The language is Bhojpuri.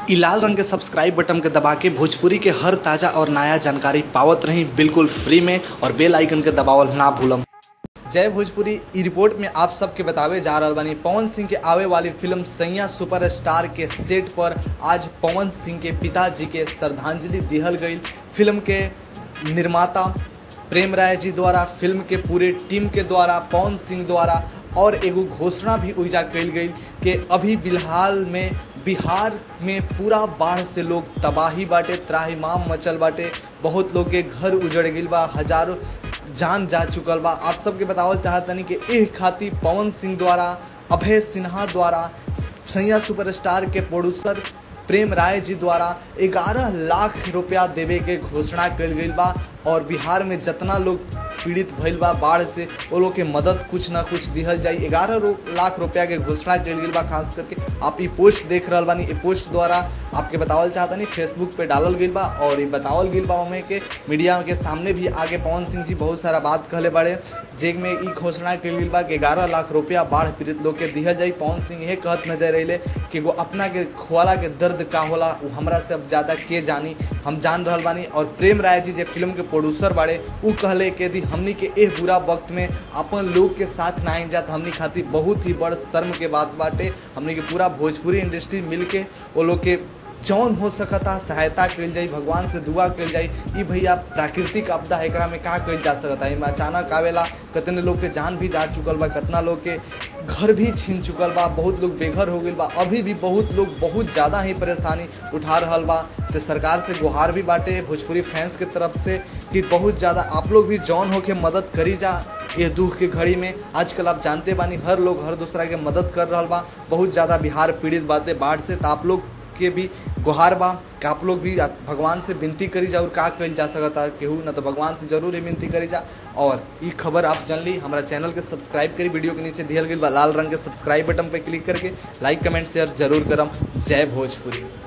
इ लाल रंग के सब्सक्राइब बटन के दबा के भोजपुरी के हर ताजा और नया जानकारी पावत रही बिल्कुल फ्री में और बेल आइकन के दबावल ना भूलम जय भोजपुरी ई रिपोर्ट में आप सबके बतावे जा रहल बानी पवन सिंह के आवे वाली फिल्म सैया सुपरस्टार के सेट पर आज पवन सिंह के पिताजी के श्रद्धांजलि दिहल गई फिल्म के निर्माता प्रेम राय जी द्वारा फिल्म के पूरे टीम के द्वारा पवन सिंह द्वारा और एगो घोषणा भी उइजा कल गई कि अभी फिलहाल में बिहार में पूरा बाढ़ से लोग तबाही बाटे त्राहिमाम मचल बाटे बहुत लोग के घर उजड़ गई बा हजारों जान जा चुकल बा आप सबके बतावल चाहतनी कि एह खातिर पवन सिंह द्वारा अभय सिन्हा द्वारा सैया सुपरस्टार के प्रोड्यूसर प्रेम राय जी द्वारा 11 लाख रुपया देवे के घोषणा कल गई बा और बिहार में जितना लोग पीड़ित भइल बा बाढ़ से वो लोग के मदद कुछ ना कुछ दिहल जाई ग्यारह रो, लाख रुपया के घोषणा कल गई बा खास करके आप ये पोस्ट देख रहा बानी ये पोस्ट द्वारा आपके बतावल चाहता नहीं फेसबुक पे डालल गई बा और ये बतावल गई बा हमें के मीडिया के सामने भी आगे पवन सिंह जी बहुत सारा बात कहले बड़े जेग में ई घोषणा कल गई बा कि ग्यारह लाख रुपया बाढ़ पीड़ित लोग के दिहल जाई पवन सिंह यह कहत नजर रहे कि वो अपना के खोला के दर्द का होला वो हमरा से अब ज़्यादा के जानी हम जान रहा बानी और प्रेम राय जी जे फिल्म के प्रोड्यूसर बाड़े उ कहले कि यदि हमनी के एह बुरा वक्त में अपन लोग के साथ ना आई जात हमनी खातिर बहुत ही बड़ शर्म के बात बाटे हमनी के पूरा भोजपुरी इंडस्ट्री मिल के वो लोग के जौन हो सकता सहायता कल जाई भगवान से दुआ कल जाई ई भैया प्राकृतिक आपदा है एकरा में का कल जा सकता है अचानक आवेला कितने लोग के जान भी जा चुकल बा कितना लोग के घर भी छीन चुकल बा बहुत लोग बेघर हो गई बा अभी भी बहुत लोग बहुत ज़्यादा ही परेशानी उठा रहा बा तो सरकार से गुहार भी बाटे भोजपुरी फैंस के तरफ से कि बहुत ज़्यादा आप लोग भी जौन हो के मदद करी जा ये दुख के घड़ी में आजकल आप जानते बानी हर लोग हर दूसरा के मदद कर रहा बा बहुत ज़्यादा बिहार पीड़ित बाटे बाढ़ से तो आप लोग के भी गुहार बा कि आप लोग भी भगवान से विनती करी जा और का कल जा सकता केहू ना तो भगवान से जरूर ही विनती करी जा और ये खबर आप जान ली हमारा चैनल के सब्सक्राइब करी वीडियो के नीचे दियल गई बा लाल रंग के सब्सक्राइब बटन पर क्लिक करके लाइक कमेंट शेयर जरूर करम जय भोजपुरी